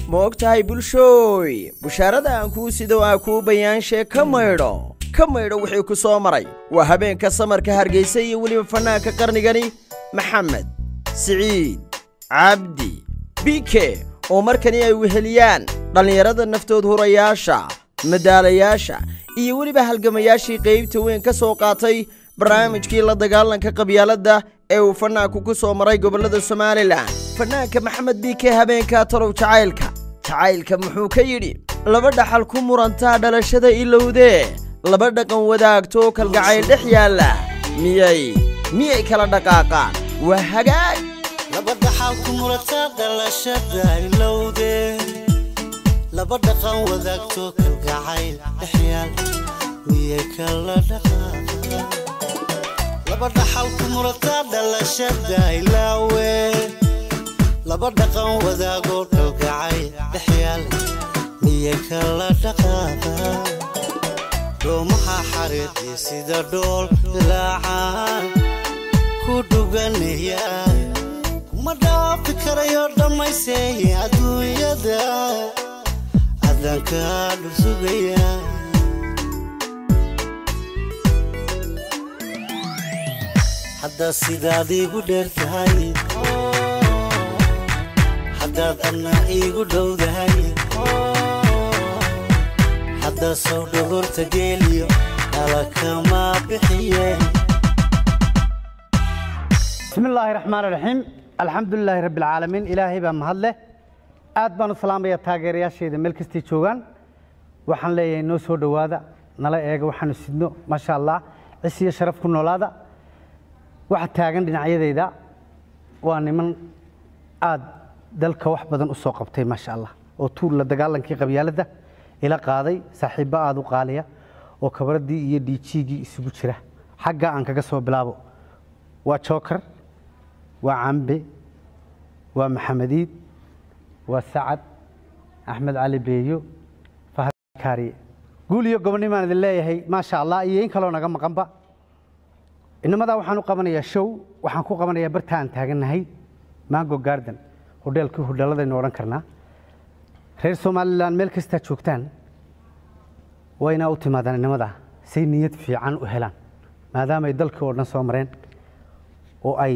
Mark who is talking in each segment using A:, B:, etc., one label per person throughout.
A: ma og tahay bulshooy bushaarada aan kuu sido aa kuu bayaanshe ka maydho ka maydho wixii ku soo maray waa habeenka samarka hargaysa iyo weliba fannaanka qarnigani maxamed siciid cabdi bike oo markani ay weheliyaan dhallinyarada naftood hurayaasha madaalayaasha iyo weliba halgamayaashii qaybta weyn ka soo qaatay barnaamijkii la dagaalanka qabyaaladda ee uu fannaanku ku soo maray gobollada somalilan fannaanka maxamed biike habeenkaa talow jacaylka jacaylka muxuu ka yidhi laba dhaxal ku murantaa dhalashada ilowdee laba dhaqan wadaagtoo kalgacayl dhex yaalla miyay miyay kala dhaqaaqaan waa hagaag
B: laba dhaxal ku murataa dhalashada ilowde laba dhaqan wadaagto kalgacayl dhexyaal miyay kala dhaqaaqa laba dhaxal ku murataa dhalashada ilaawe laba dhaqan wadaago kalgacayl dhexyaal miyay kala dhaqaaqa doomaha xariiqii sida dhool ilaacaan ku dhuganaya ma dhaafi karayo dhammayseeye adduunyada adankaa dhusugaya haddaad sidaad iigu dheer tahay haddaad adna iigu dhowdahay haddaad sow dhogorta geeliyo dhalakama bixiyeen
C: bismi illaahi raxmaan raxiim alxamdulilaahi rabbi alcaalamiin ilaahay baa mahad leh aad baan u salaamayaa taageerayaashayda meel kastay joogaan waxaan leeyahay noo soo dhowaada nala eega waxaanu sidno maasha allah cis iyo sharaf ku noolaada waxa taagan dhinacyadayda waa niman aad dalka wax badan u soo qabtay maasha allah oo tuur la dagaalankii qabyaaladda ila qaaday saaxiibbo aad u qaaliya oo kabaradii iyo dhiijiigii isugu jira xagga aan kaga soo bilaabo waa jookar waa cambe waa maxamediid waa sacad axmed cali beeyo fahad kaariye guul iyo gobonnimaan idin leeyahay maasha allah iyo in kaloo naga maqanba inamadaa waxaan u qabanayaa show waxaan ku qabanayaa barta aan taagannahay mango garden hodheelkii hodheelladaynu odhan karnaa reer somalilan meel kastaa joogtaan waa inaa u timaadaan inamadaa say niyad fiican u helaan maadaamaay dalkii oo dhan soo mareen oo ay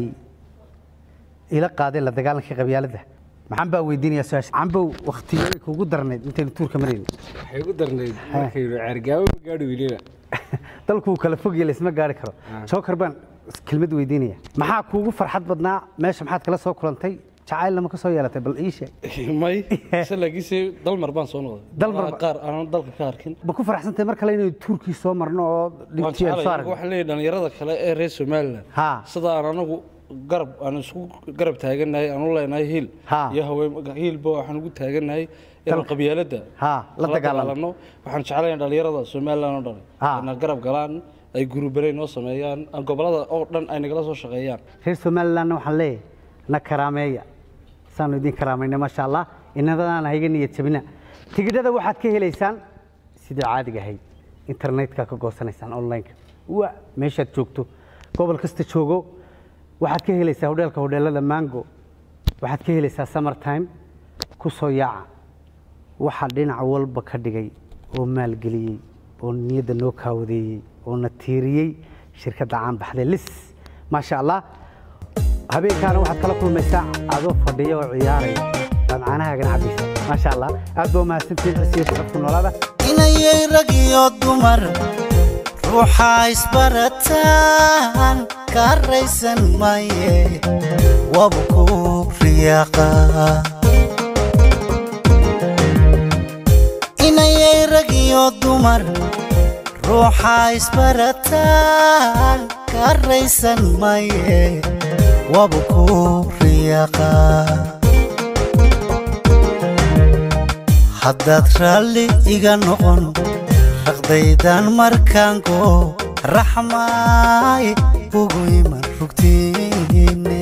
C: ila qaadeen la dagaalankii qabyaaladda maxaan baa weydiinayaa su-aasha cambow waktiyo kugu darnayd intaynu tuurka marayni
D: waxay ugu darnayd markaynu ceergaabo ma gaadhi weliba
C: dalkuu kala fogya laysma gaari karo jookar baan kelmad weydiinaya maxaa kuugu farxad badnaa meesha maxaad kala soo kulantay jacaylna ma ka soo yeelatay bal ii sheeg
D: may se laakiinse dalmar baan soo noqday
C: Dalmar
D: Meelaha
C: ba-
D: qaar aanan dalka ka arkin
C: ma ku faraxsantahay mar kale inaynu tuurkii soo marno oo
D: waan
C: dhibtii aan soo
D: jeclay
C: aragno
D: waxaan leeyahay dhalinyarada kale ee reer somaliland
C: Ha.
D: sida aan anagu garab aan isku garab taagannahay aan u leenahay hiil
C: Ha.
D: iyo haween hiilba waxaan ugu taagannahay inaan qabyaaladda
C: Ha, la dagaalano.
D: waxaan jeclahay dhalinyarada somaliland oo dhan
C: Ha.
D: inay garab galaan ay gurubanay noo sameeyaan gobolada oo dhan ay nagala soo shaqeeyaan
C: reer somalilandna waxaan leeyahay na karaameeya saanu idin karaamayna maasha allah inadaan hayga niyad jabina tigidhada waxaad ka helaysaan sidii caadiga ahayd internetka ka goosanaysaan online-ka wa meeshaad joogto gobol kasta joogo waxaad ka helaysaa hodheelka hodheelada mango waxaad ka helaysaa summer time ku soo yaaca waxaa dhinac walba ka dhigay oo maalgeliyey oo niyadda noo kaawadeeyey oo na tiiriyey shirkadda caan baxday lis maasha allah habeenkaana waxaad kala kulmaysaa adoo fadhiya oo ciyaaraya baad caanahaagana cabaysa maasha allah aad baa umahadsantihiin cisiyo sharafku noolaada
B: inayay rag iyo dumar ruuxa isbarataan ka raysan maye wabu ku riyaaqa inayay rag iyo dumar ruuxa isbarataan ka raysan maye wabu ku riyaaqa haddaad raalli iga noqon raqdaydan markaango raxmaay ugu iman rugtiine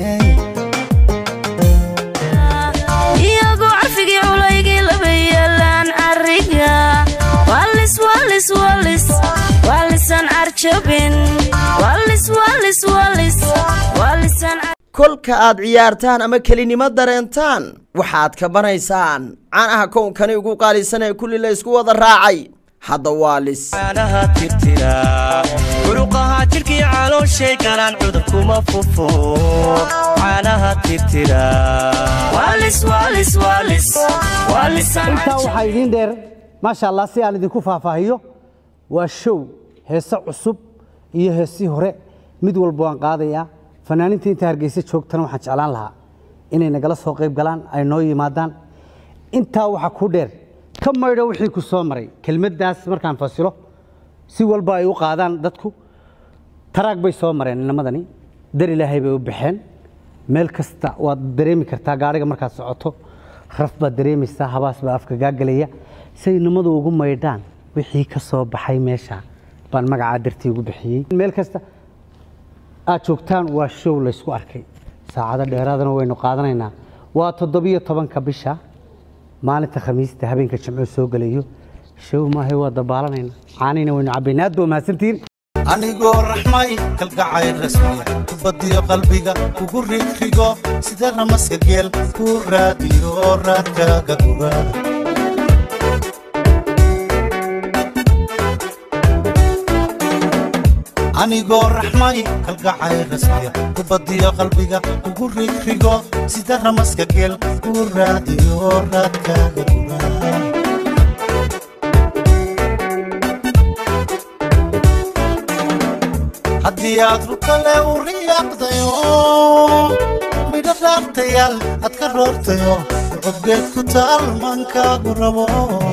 E: iyagoo carfigii culaygii laba yeelaan ariga walis walis walis walisan arjabin walis walis walis walisan
A: kolka aad ciyaartaan ama kelinimo dareentaan waxaad kabanaysaan caanaha kownkani ugu qaalisan ee kulli la isku wada raacay hadda waa lis
F: caanaha tirtira muruqaha jidhkii calooshay galaan cudur kuma fufo caanaha tirtira
E: walis walis walis walisaan
C: intaa waxaa idiin dheer maasha allah si aan idinku faahfaahiyo waa show heese cusub iyo heesii hore mid walba waan qaadayaa fanaaniinta inta hargeysa joogtana waxaan jeclaan lahaa inay nagala soo qayb galaan ay noo yimaadaan intaa waxaa ku dheer ka maydho wixii ku soo maray kelmaddaas markaan fasilo si walba ay u qaadaan dadku taraag bay soo mareen inamadani dar ilaahay bay u baxeen meel kasta waad dareemi kartaa gaadhiga markaad socoto raf baad dareemaysaa habaas baa afka gaagelaya say nimadu ugu maydhaan wixii ka soo baxay meesha baan magacaa dartii ugu bixiyey meel kasta aad joogtaan waa show laysku arkay saacado dheeraadana waynu qaadanaynaa waa toddobiyo tobanka bisha maalinta khamiista habeenka jimco soo gelayo show maahay waa dabaalanaynaa caanina waynu cabbaynaa aad baa mahadsantihiin
B: anigoo raxmay kalgacay rasmiya kubadiyo qalbiga kugu rigrigo sida ramaska geel ku raadiyo raadkaaga guba anigoo raxmay kalgacay rasmiya kubadiyo qalbiga kugu rigrigo sida ramaska geel ku raadiyo raadkaaga guba haddii aad rukale u riyaaqdayo midho dhaartayaal aad ka roortayo codgeed ku taal maankaagu rabo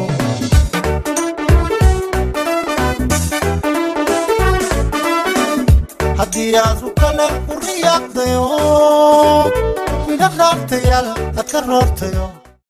B: haddii aad rukale u riyaaqdayo midho dhaartayaal aad ka roortayo